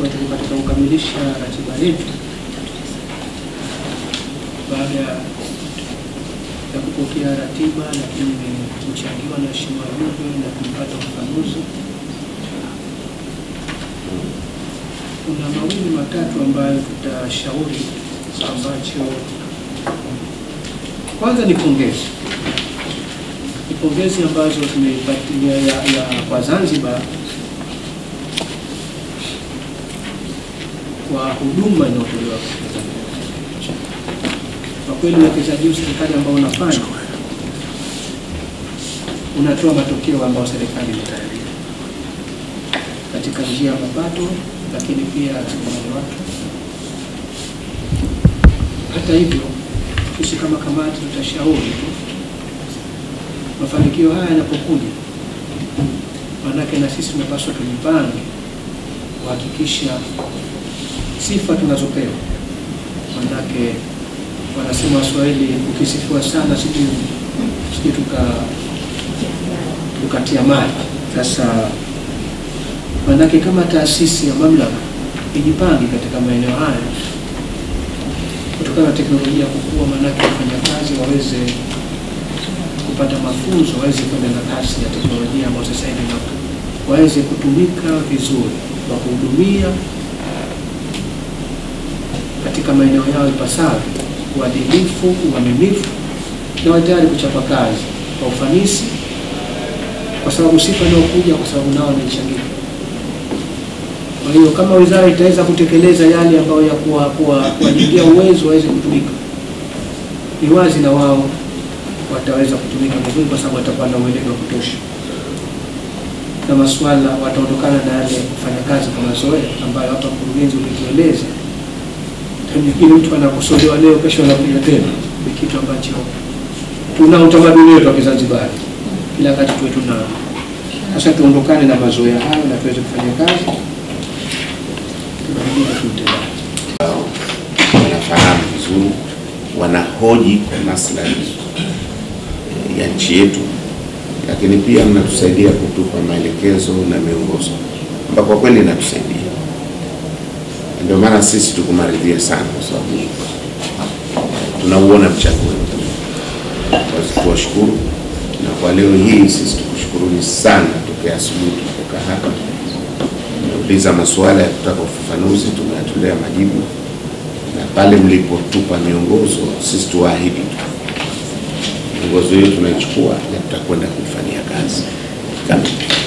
kwa tuko katika kukamilisha ratiba yetu baada ya kupokea ratiba, lakini kuchangiwa na Mheshimiwa Jumbe na kupata ufafanuzi. Kuna mawili matatu ambayo tutashauri, ambacho kwanza ni pongezi, ni pongezi ambazo tumeipatia ya, ya kwa Zanzibar kwa huduma inayotolewa katika Zanzibar. Kwa kweli uwekezaji huu serikali ambao unafanya unatoa matokeo ambayo serikali imetarajia katika njia ya mapato, lakini pia rasilimali watu. Hata hivyo, sisi kama kamati tutashauri tu mafanikio haya yanapokuja, maanake na sisi tunapaswa tujipange kuhakikisha sifa tunazopewa, maanake wanasema Waswahili, ukisifiwa sana sijui sijui tuka tukatia mali. Sasa maanake kama taasisi ya mamlaka ijipange katika maeneo haya kutokana na teknolojia kukua, maanake wafanyakazi waweze kupata mafunzo, waweze kwenda na kasi ya teknolojia ambayo sasa hivi na waweze kutumika vizuri kwa kuhudumia katika maeneo yao ipasavyo, uadilifu, uaminifu na wawe tayari kuchapa kazi kwa ufanisi, kwa sababu sifa inayokuja kwa sababu nao wanaichangia. Kwa hiyo kama wizara itaweza kutekeleza yale ambayo ya kuwa- kuwa- kuwajengea uwezo waweze kutumika, ni wazi na wao wataweza kutumika vizuri, kwa sababu watakuwa na uelewa wa kutosha na masuala, wataondokana na yale kufanya kazi kwa mazoea ambayo hapa mkurugenzi ulitueleza ili mtu anakosolewa leo, kesho anakuja tena. Ni kitu ambacho tuna utamaduni wetu wa Kizanzibari, kila wakati tuwe tuna sasa. Tuondokane na mazoea hayo na tuweze kufanya kazi tunahuduma kiutendaji. wanafahamu vizuri, wanahoji kwa maslahi ya nchi yetu, lakini pia mnatusaidia kutupa maelekezo na miongozo ambayo kwa kweli inatusaidia. Ndio maana sisi tukumaridhia sana, kwa sababu tunauona mchango wenu. Basi tuwashukuru, na kwa leo hii sisi tukushukuruni sana. Tokea asubuhi tulipokaa hapa, tumeuliza masuala ya kutaka ufafanuzi, tumeyatolea majibu na pale mlipotupa miongozo, sisi tuwaahidi tu miongozo hiyo tunaichukua na tutakwenda kuifanyia kazi kama